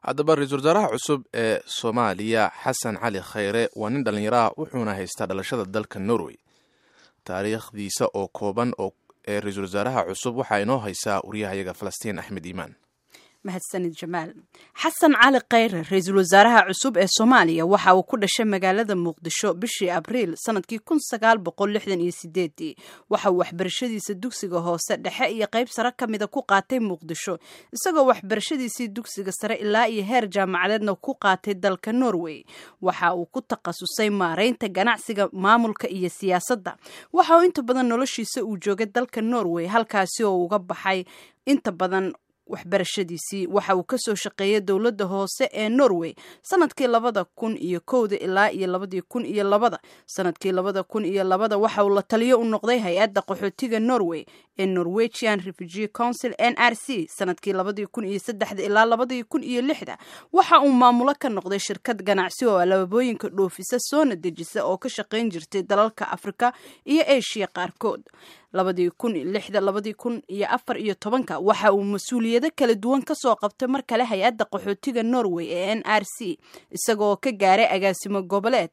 haddaba ra-iisul wasaaraha cusub ee soomaaliya xasan cali khayre waa nin dhallinyaraha wuxuuna haystaa dhalashada dalka norway taariikhdiisa oo kooban oo ee ra-iisul wasaaraha cusub waxaa inoo haysaa waryahayaga falastiin axmed iimaan mahadsanid jamaal xasan cali khayre ra-iisul wasaaraha cusub ee soomaaliya waxa uu ku dhashay magaalada muqdisho bishii abriil sanadkii kun sagaal boqol lixdan iyo sideedii waxa uu waxbarashadiisa dugsiga hoose dhexe iyo qayb sare ka mida ku qaatay muqdisho isagoo waxbarashadiisii dugsiga sare ilaa iyo heer jaamacadeedna ku qaatay dalka norway waxa uu ku takhasusay maareynta ganacsiga maamulka iyo siyaasadda waxa uu inta badan noloshiisa uu joogay dalka norway halkaasi oo uga baxay inta badan waxbarashadiisii waxa uu kasoo shaqeeyay dowladda hoose ee norway sanadkii labada kun iyo kowda ilaa iyo labadii kun iyo labada sanadkii labada kun iyo labada waxa uu la taliyo u noqday hay-adda qaxootiga norway ee norwegian refugee council n r c sanadkii labadii kun iyo saddexda ilaa labadii kun iyo lixda waxa uu maamulo ka noqday shirkad ganacsi oo alaabooyinka dhoofisa soona dejisa oo ka shaqayn jirtay dalalka afrika iyo eshiya qaarkood labadii kun lixda labadii kun iyo afar iyo tobanka waxa uu mas-uuliyado kala duwan kasoo qabtay mar kale hay-adda qaxootiga norway ee n r c isagoo ka gaaray agaasimo goboleed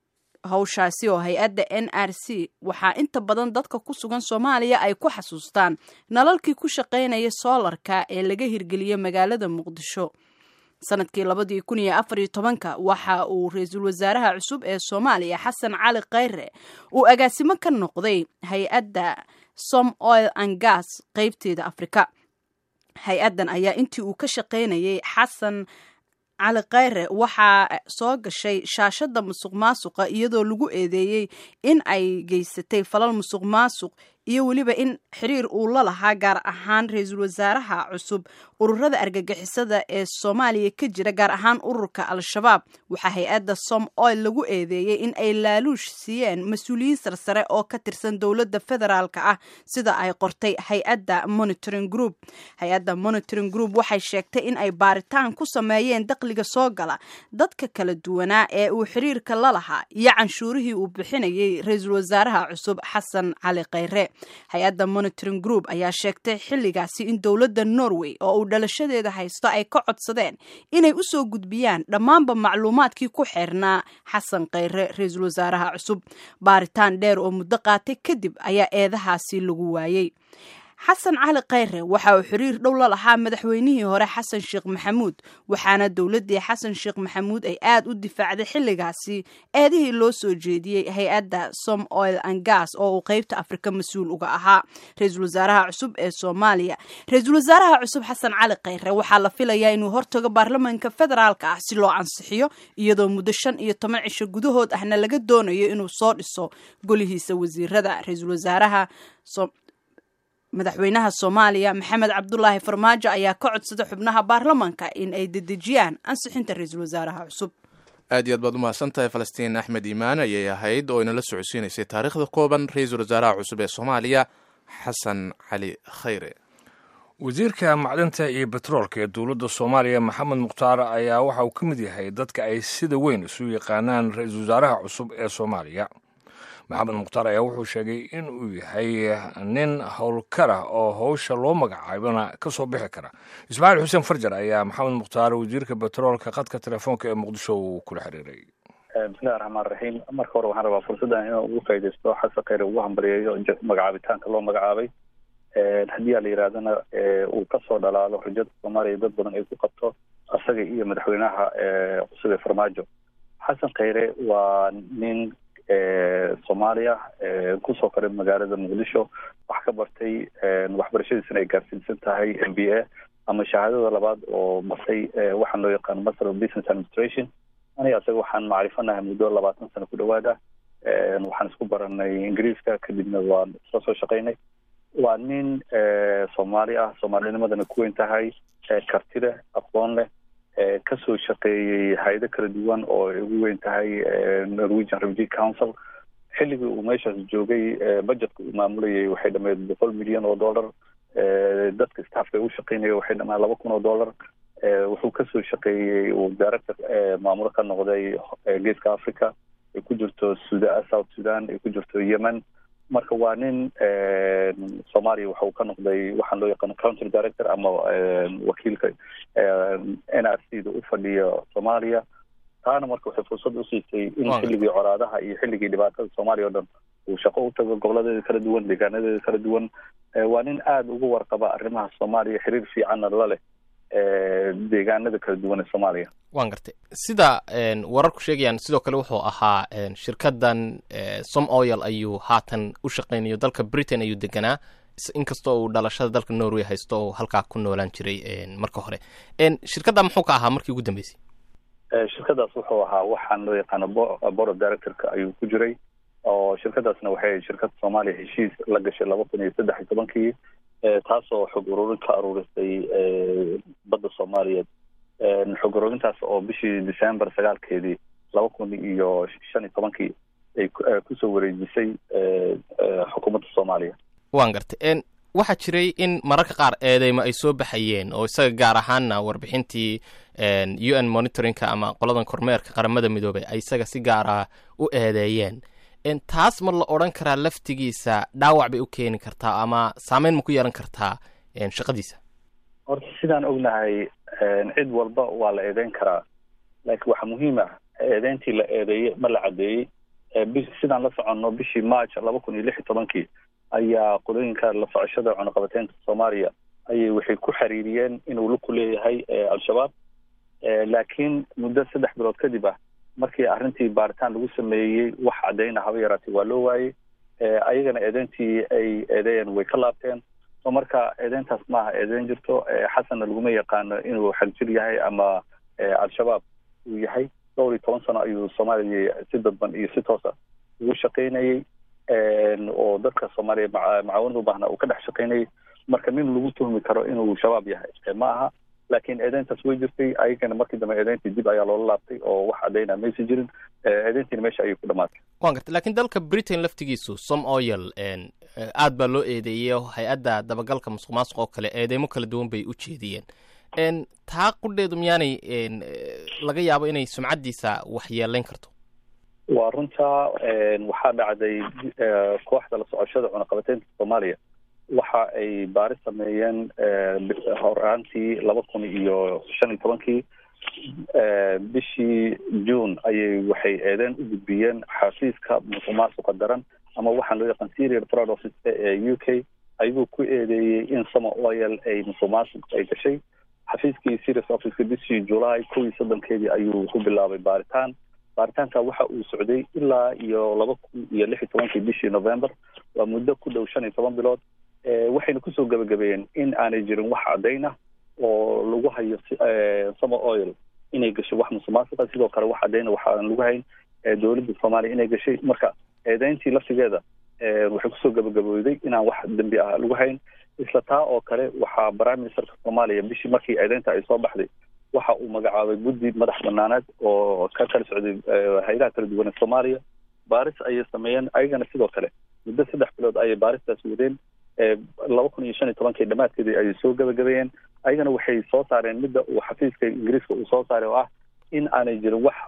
hawshaasi oo hay-adda n r c waxaa inta badan dadka ku sugan soomaaliya ay ku xasuustaan nalalkii ku shaqaynaya soolarka ee laga hirgeliyey magaalada muqdisho sanadkii labadii kun iyo afar iyo tobanka waxa uu ra-iisul wasaaraha cusub ee soomaaliya xasan cali khayre uu agaasimo ka noqday hay-adda som oil and gas qeybteeda afrika hay-addan ayaa intii uu ka shaqaynayay xasan cali khayre waxaa soo gashay shaashada musuq maasuqa iyadoo lagu eedeeyey in ay geysatay falal musuq maasuq iyo weliba in xiriir uu la lahaa gaar ahaan ra-iisul wasaaraha cusub ururada argagixisada ee soomaaliya ka jira gaar ahaan ururka al-shabaab waxaa hay-adda som oil lagu eedeeyey in ay laaluush siiyeen mas-uuliyiin sarsare oo ka tirsan dowladda federaalka ah sida ay qortay hay-adda monitoring group hay-adda monitoring group waxay sheegtay in ay baaritaan ku sameeyeen dakhliga soo gala dadka kala duwanaa ee uu xiriirka la lahaa iyo canshuurihii uu bixinayay ra-iisul wasaaraha cusub xasan cali khayre hay-adda monitoring group ayaa sheegtay xilligaasi in dowladda norway oo uu dhalashadeeda haysto ay ka codsadeen inay usoo gudbiyaan dhammaanba macluumaadkii ku xeernaa xasan khayre ra-iisul wasaaraha cusub baaritaan dheer oo muddo qaatay kadib ayaa eedahaasi lagu waayey xasan cali khayre waxa uu xiriir dhow la lahaa madaxweynihii hore xasan sheekh maxamuud waxaana dowladdii xasan sheekh maxamuud ay aad u difaacday xilligaasi eedihii loo soo jeediyey hay-adda som oil and gas oo uu qeybta afrika mas-uul uga ahaa ra-iisul wasaaraha cusub ee soomaaliya ra-iisul wasaaraha cusub xasan cali khayre waxaa la filayaa inuu hortago baarlamaanka federaalka ah si loo ansixiyo iyadoo muddo shan iyo toban cisho gudahood ahna laga doonayo inuu soo dhiso golihiisa wasiirada ra-iisul wasaaraha madaxweynaha soomaaliya maxamed cabdulaahi farmaajo ayaa ka codsada xubnaha baarlamaanka in ay dedejiyaan ansixinta ra-iisul wasaaraha cusub aad iyo aad baad u mahadsan tahay falastiin axmed iimaan ayay ahayd oo inala socodsiinaysay taariikhda kooban ra-iisul wasaaraha cusub ee soomaaliya xasan cali khayre wasiirka macdinta iyo betroolka ee dowladda soomaaliya maxamed mukhtaar ayaa waxa uu ka mid yahay dadka ay sida weyn isu yaqaanaan ra-iisul wasaaraha cusub ee soomaaliya maxamed mukhtaar ayaa wuxuu sheegay in uu yahay nin howlkara oo howsha loo magacaabana ka soo bixi kara ismaaciil xuseen farjar ayaa maxamed mukhtaar wasiirka betroolka khadka telefoonka ee muqdisho uu kula xiriiray bismillahi raxmaan raxiim marka hore waxaan rabaa fursaddan inuu ugu faaidaysto xasan khayre ugu hambaliyeeyo magacaabitaanka loo magacaabay haddii a la yidhahdana uu kasoo dhalaalo rajada soomaaliya dad badan ay ku qabto isaga iyo madaxweynaha cusub ee farmaajo xasan khayre waa nin soomaaliya kusoo koray magaalada muqdisho wax ka bartay waxbarashadiisana ay gaarsiinsan tahay m b a ama shahaadada labaad oo bartay waxaan loo yaqaano master of business administration aniga isaga waxaan macrifanahay muddo labaatan sano ku dhawaad ah waxaan isku baranay ingiriiska kadibna waan isla soo shaqaynay waa nin soomaali ah soomaalinimadana ku weyn tahay karti leh aqoon leh kasoo shaqeeyey hay-ado kala duwan oo ay ugu weyn tahay norwegian refugee council xilligii uu meeshaas joogay budgetka uu maamulayay waxay dhameed boqol milyan oo dollar dadka staffka u shaqeynaya waxay dhamaan laba kun oo dollar wuxuu kasoo shaqeeyey uu director maamulo ka noqday geeska africa ay ku jirto suda south sudan ay ku jirto yemen marka waa nin soomaaliya waxa uu ka noqday waxaan loo yaqaano country director ama wakiilka n r c da u fadhiya soomaaliya taana marka waxay fursad usiisay in xilligii coraadaha iyo xilligii dhibaatada soomaaliya o dhan uu shaqo u tago goboladeeda kala duwan deegaanadeeda kala duwan waa nin aada ugu warqaba arrimaha soomaaliya xiriir fiicanna la leh deegaanada kala duwan ee soomaaliya waan gartay sida wararku sheegayaan sidoo kale wuxuu ahaa shirkadan som oil ayuu haatan u shaqeynayo dalka britain ayuu deganaa inkastoo uu dhalashada dalka norway haysto oo halkaa ku noolaan jiray marka hore shirkadda muxuu ka ahaa markii ugu dambeysay shirkadaas wuxuu ahaa waxaan loo yaqaano board of directorka ayuu ku jiray oo shirkadaasna waxay shirkada soomaaliya heshiis la gashay laba kun iyo saddex iyo tobankii taasoo xog ururin ka aruurisay badda soomaaliyeed xog ururintaas oo bishii december sagaalkeedii laba kun iyo shan iyo tobankii ay kusoo wareejisay xukuumadda soomaaliya waan gartay waxaa jiray in mararka qaar eedeymo ay soo baxayeen oo isaga gaar ahaanna warbixintii u n monitoringka ama qoladan kormeerka qaramada midoobay ay isaga si gaara u eedeeyeen taas ma la odhan karaa laftigiisa dhaawac bay u keeni kartaa ama saameyn ma ku yeelan kartaa shaqadiisa horta sidaan ognahay cid walba waa la eedeyn karaa laakiin waxaa muhiim ah eedeyntii la eedeeyey ma la caddeeyey sidaan la soconno bishii march laba kun iyo lix iyo tobankii ayaa qolooyinka la socoshada cunuqabateynta soomaaliya ayay waxay ku xiriiriyeen inuu lug ku leeyahay al-shabaab laakiin muddo saddex bilood kadib ah markii arrintii baaritaan lagu sameeyey wax caddayna haba yaraatay waa loo waayey ayagana eedeyntii ay eedeeyeen way ka laabteen so marka eedeyntaas maaha eedeyn jirto xasanna laguma yaqaano inuu xagjir yahay ama al-shabaab uu yahay dhowr iyo toban sano ayuu soomaaliya si dadban iyo si toosa ugu shaqaynayey oo dadka soomaaliya macaawinada u baahnaa uu ka dhex shaqaynayay marka nin lagu tuhmi karo inuu shabaab yahay ma aha laakiin eedeyntaas way jirtay ayagana markii dambe eedeyntii dib ayaa loola laabtay oo wax caddayna maysa jirin eedeyntiina meesha ayay ku dhamaatay wan gartay lakiin dalka britain laftigiisu som oil aad baa loo eedeeyey hay-adda dabagalka musuq maasuq oo kale eedeymo kala duwan bay u jeediyeen taa qudheedu miyaanay laga yaabo inay sumcaddiisa waxyeelayn karto waa runta waxaa dhacday kooxda la socoshada cunaqabateynta soomaaliya waxa ay baaris sameeyeen horaantii laba kun iyo shan iyo tobankii bishii june ayay waxay eedeen u gudbiyeen xafiiska musuq maasuqa daran ama waxaan loo yaqaan serial fraud office ee u k ayagoo ku eedeeyey in sama oil ay musuq maasuq ay gashay xafiiskii serious officeka bishii july kow iyo soddonkeedii ayuu ku bilaabay baaritaan baaritaanka waxa uu socday ilaa iyo laba kun iyo lix iyo tobankii bishii november waa muddo ku dhow shan iyo toban bilood waxayna kusoo gabagabeeyeen in aanay jirin wax caddayn ah oo lagu hayo sama oil inay gashay wax musuqmaasuqa sidoo kale wax caddayna waxaan lagu hayn dowladda soomaaliya inay gashay marka eedeyntii laftigeeda waxay kusoo gabagabooday inaan wax dembi ah lagu hayn isla taa oo kale waxaa prime ministerka soomaaliya bishii markii eedeynta ay soo baxday waxa uu magacaabay guddi madax banaaneed oo ka kala socday hay-adaha kala duwan ee soomaaliya baaris ayay sameeyeen ayagana sidoo kale muddo saddex bilood ayay baaristaas wadeen laba kun iyo shan iyo tobankii dhammaadkeedii ayay soo gabagabeeyeen ayagana waxay soo saareen midda uu xafiiska ingiriiska uu soo saaray oo ah in aanay jirin wax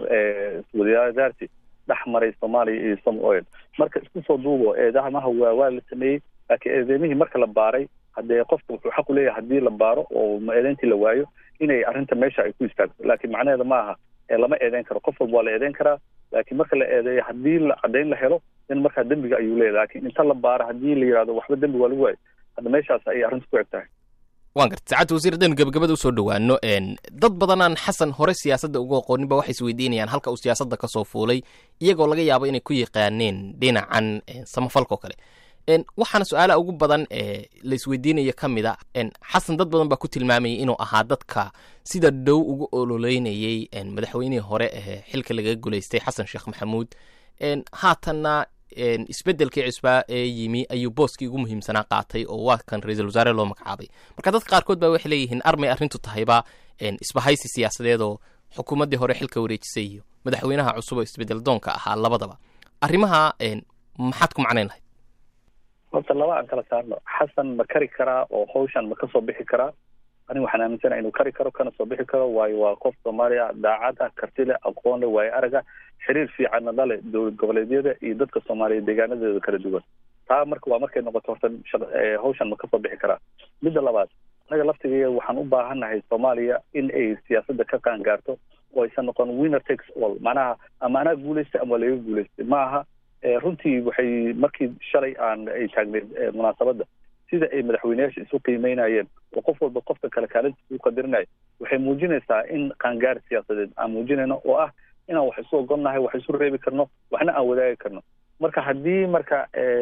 wadaadaarsi dhex maray soomaaliya iyo some oil marka isku soo duubo eedamaha waa waa la sameeyey laakiin eedeymihii marka la baaray haddee qofka wuxuu xaq u leeyahay haddii la baaro oo eedeyntii la waayo inay arrinta meesha ay ku istaagto laakiin macnaheeda ma aha lama eedeyn karo qof walba waa la eedeyn karaa laakiin marka la eedeeyo haddii la caddayn la helo in markaa dembiga ayuu leeyahy lakin inta la baaro haddii la yihahdo waxba dembi waa lagu waayo hadda meeshaas ayay arrinta ku eg tahay waan gartay saacadda wasiir haddaynu gabagabada usoo dhowaano dad badanaan xasan hore siyaasadda uga aqoonin ba waxay isweydiinayaan halka uu siyaasadda kasoo fuulay iyagoo laga yaabo inay ku yaqaaneen dhinacan samafalka oo kale waxaana su-aalaha ugu badan ee la isweydiinaya ka mid a xasan dad badan baa ku tilmaamayay inuu ahaa dadka sida dhow ugu ololeynayey madaxweynihii hore ee xilka lagaga guleystay xasan sheekh maxamuud haatanna isbedelkii cusbaa ee yimi ayuu booskii ugu muhiimsanaa qaatay oo waa kan ra-iisul wasaare loo magacaabay marka dadka qaarkood baa waxay leeyihiin armay arrintu tahayba isbahaysi siyaasadeed oo xukuumaddii hore xilka wareejisay iyo madaxweynaha cusub oo isbedel doonka ahaa labadaba arrimaha maxaad ku macnayn lahayd horta laba aan kala saarno xasan ma kari karaa oo hawshan ma kasoo bixi karaa aniga waxaan aaminsana inuu kari karo kana soo bixi karo waayo waa qof soomaaliya daacad ah karti leh aqoon leh waayo araga xiriir fiicanna dhale dowlad goboleedyada iyo dadka soomaaliyeed deegaanadeeda kala duwan taa marka waa markay noqoto horta hawshan ma kasoo bixi karaa midda labaad annaga laftigeeda waxaan u baahannahay soomaaliya in ay siyaasadda ka qaangaarto oo aysan noqon winner takes all macnaha ama anaa guulaystay ama laga guulaystay ma aha runtii waxay markii shalay aan ay taagneed munaasabadda sida ay madaxweyneyaasha isu qiimeynayeen oo qof walba qofka kale kaalintiisa u qadirinayo waxay muujinaysaa in qaangaar siyaasadeed aan muujinayno oo ah inaan wax isu ogolnahay wax isu reebi karno waxna aan wadaagi karno marka haddii marka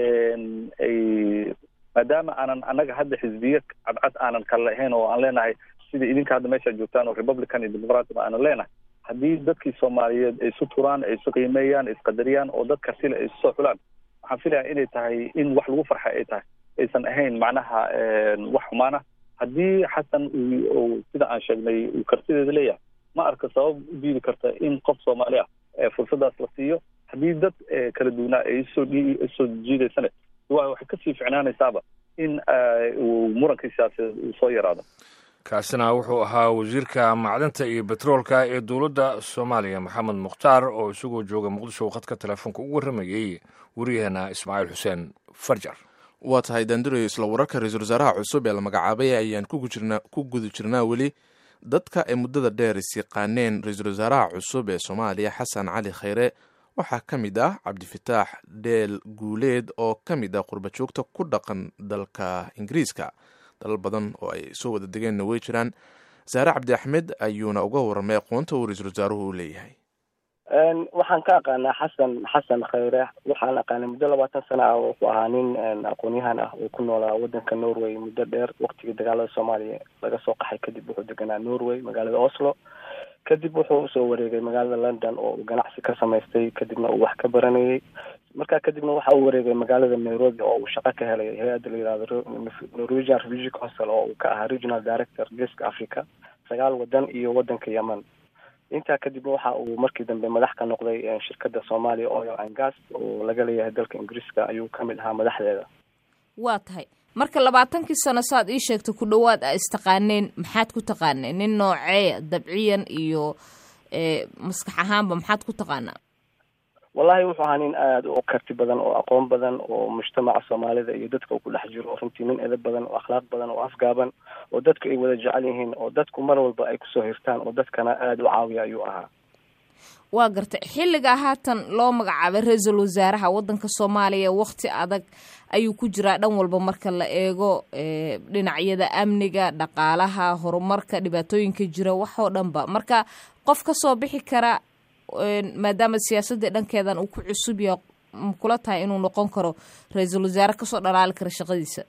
ay maadaama aanan annaga hadda xisbiya cadcad aanan kala lahayn oo aan leenahay sida idinka hadda meesha joogtaan oo republican iyo democratic aanan leenahay haddii dadkii soomaaliyeed ay isu turaan ay isu qiimeeyaan ay isqadariyaan oo dad kartile ay isu soo xulaan waxaan filaya inay tahay in wax lagu farxay ay tahay aysan ahayn macnaha wax xumaana haddii xasan uu sida aan sheegnay uu kartideeda leeyahay ma arka sabab u diidi karta in qof soomaali ah fursadaas la siiyo haddii dad kala duwanaa ay isoo isoo jiidaysane waxay kasii ficnaanaysaaba in uu murankii siyaasadeed uu soo yaraado kaasina wuxuu ahaa wasiirka macdinta iyo betroolka ee dowladda soomaaliya maxamed mukhtaar oo isagoo jooga muqdisho khadka telefoonka ugu warramayey wariyaheena ismaaciil xuseen farjar waa tahay daandurayo isla wararka ra-iisul wasaaraha cusub ee la magacaabay ayaan ku guda jirnaa weli dadka ay muddada dheer is yaqaaneen ra-iisul wasaaraha cusub ee soomaaliya xasan cali khayre waxaa ka mid ah cabdifataax dheel guuleed oo ka mid ah qurbajoogta ku dhaqan dalka ingiriiska dalal badan oo ay soo wada degeenna way jiraan saare cabdi axmed ayuuna uga warramay aqoonta uu ra-iisul wasaaruhu u leeyahay waxaan ka aqaanaa xasan xasan khayre waxaan aqaanay muddo labaatan sana ah wuxuu ahaa nin aqoon-yahan ah oo ku noolaa wadanka norway muddo dheer waktigii dagaalada soomaaliya laga soo qaxay kadib wuxuu deganaa norway magaalada oslo kadib wuxuu usoo wareegay magaalada london oo uu ganacsi ka samaystay kadibna uu wax ka baranayay markaa kadibna waxa uu wareegay magaalada nairobi oo uu shaqo ka helay hay-adda la yihahdo norwegian refugee council oo uu ka ahaa regional director geeska africa sagaal wadan iyo wadanka yemen intaa kadibna waxa uu markii dambe madax ka noqday shirkada somalia oil and gas oo laga leeyahay dalka ingiriiska ayuu kamid ahaa madaxdeeda waa tahay marka labaatankii sano saad ii sheegtay ku dhowaad a istaqaaneen maxaad ku taqaaneen nin noocee dabciyan iyo maskax ahaanba maxaad ku taqaanaa wallahi wuxuu ahaa nin aada u karti badan oo aqoon badan oo mujtamaca soomaalida iyo dadka uu ku dhex jiro runtii nin edab badan oo akhlaaq badan oo afgaaban oo dadku ay wada jecel yihiin oo dadku mar walba ay kusoo hirtaan oo dadkana aada u caawiya ayuu ahaa waa gartay xilligaa haatan loo magacaabay ra-iisul wasaaraha wadanka soomaaliya wakti adag ayuu ku jiraa dhan walba marka la eego dhinacyada amniga dhaqaalaha horumarka dhibaatooyinka jira waxoo dhanba marka qof kasoo bixi kara maadaama siyaasadii dhankeedan uu ku cusub yahay makula tahay inuu noqon karo ra-iisul wasaare kasoo dhalaali kara shaqadiisa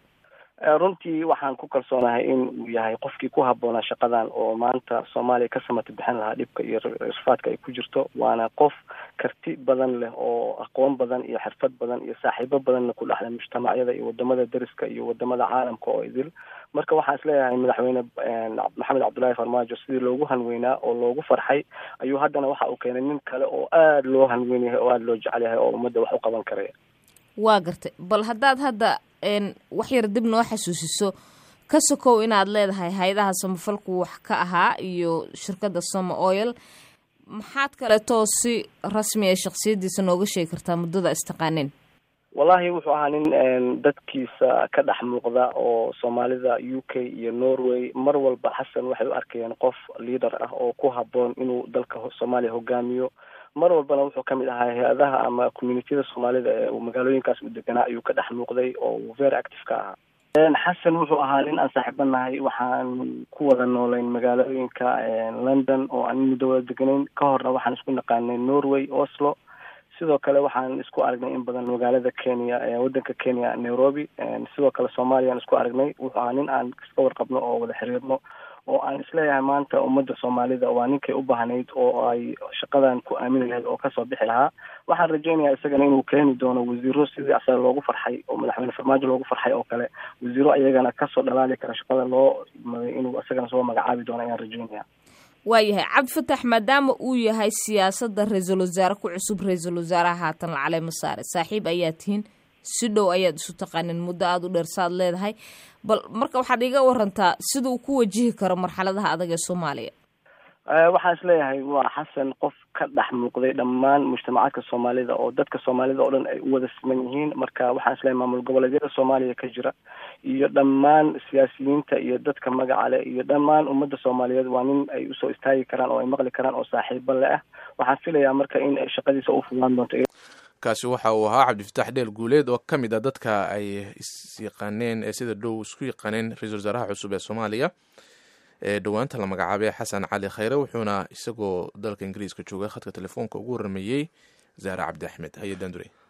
runtii waxaan ku kalsoonahay in uu yahay qofkii ku habboonaa shaqadan oo maanta soomaaliya ka samata bixin lahaa dhibka iyo rafaadka ay ku jirto waana qof karti badan leh oo aqoon badan iyo xirfad badan iyo saaxiibo badanna ku dhexlay mujtamacyada iyo wadamada deriska iyo wadamada caalamka oo idil marka waxaan isleeyahay madaxweyne maxamed cabdullaahi farmaajo sidii loogu hanweynaa oo loogu farxay ayuu haddana waxa uu keenay nin kale oo aada loo hanweyn yahay oo aada loo jecel yahay oo ummadda wax u qaban karaya waa gartay bal haddaad hadda wax yar dib noo xasuusiso ka sokow inaad leedahay hay-adaha samafalku wax ka ahaa iyo shirkadda somo oil maxaad kaleetoo si rasmi ee shaksiyadiisa nooga sheegi kartaa muddada istaqaaneen wallahi wuxuu ahaa nin dadkiisa ka dhex muuqda oo soomaalida u k iyo norway mar walba xasan waxay u arkayeen qof leader ah oo ku habboon inuu dalka soomaaliya hogaamiyo mar walbana wuxuu kamid ahaa hay-adaha ama communitiyada soomaalida ee magaalooyinkaas u deganaa ayuu ka dhex muuqday oo uu very active ka ahaa xasan wuxuu ahaa nin aan saaxiiba nahay waxaan ku wada noolayn magaalooyinka london oo aan muddo wada deganayn ka horna waxaan isku naqaanay norway oslo sidoo kale waxaan isku aragnay in badan magaalada kenya wadanka kenya nairobi sidoo kale soomaaliyaan isku aragnay wuxuu ahaa nin aan iska warqabno oo wada xiriirno oo aan isleeyahay maanta ummadda soomaalida waa ninkay u baahnayd oo ay shaqadan ku aamini lahayd oo kasoo bixi lahaa waxaan rajaynayaa isagana inuu keeni doono wasiiro sidii asaga loogu farxay oo madaxweyne farmaajo loogu farxay oo kale wasiiro ayagana kasoo dhalaali kara shaqada loo maday inuu isagana soo magacaabi doono ayaan rajaynaya waayahay cabdifatax maadaama uu yahay siyaasadda ra-iisul wasaare ku cusub ra-iisul wasaaraha haatan lacaleyma saare saaxiib ayaa tihiin si dhow ayaad isu taqaanin muddo aada u dheer saad leedahay bal marka waxaad iga warantaa sida uu ku wajihi karo marxaladaha adag ee soomaaliya waxaan isleeyahay waa xasan qof ka dhex muuqday dhammaan mujtamacaadka soomaalida oo dadka soomaalida oo dhan ay u wada siman yihiin marka waxaan isleeyahay maamul goboleedyada soomaaliya ka jira iyo dhammaan siyaasiyiinta iyo dadka magaca leh iyo dhammaan ummadda soomaaliyeed waa nin ay usoo istaagi karaan oo ay maqli karaan oo saaxiibo le ah waxaan filayaa marka in shaqadiisa u fudaan doonto kaasi waxa uu ahaa cabdifatax dheel guuleed oo ka mid a dadka ay isyaqaaneen ee sida dhow isku yaqaaneen ra-iisul wasaaraha cusub ee soomaaliya ee dhowaanta la magacaabay xasan cali khayre wuxuuna isagoo dalka ingiriiska jooga khadka telefoonka ugu warameeyey zaare cabdi axmed hay-adan dure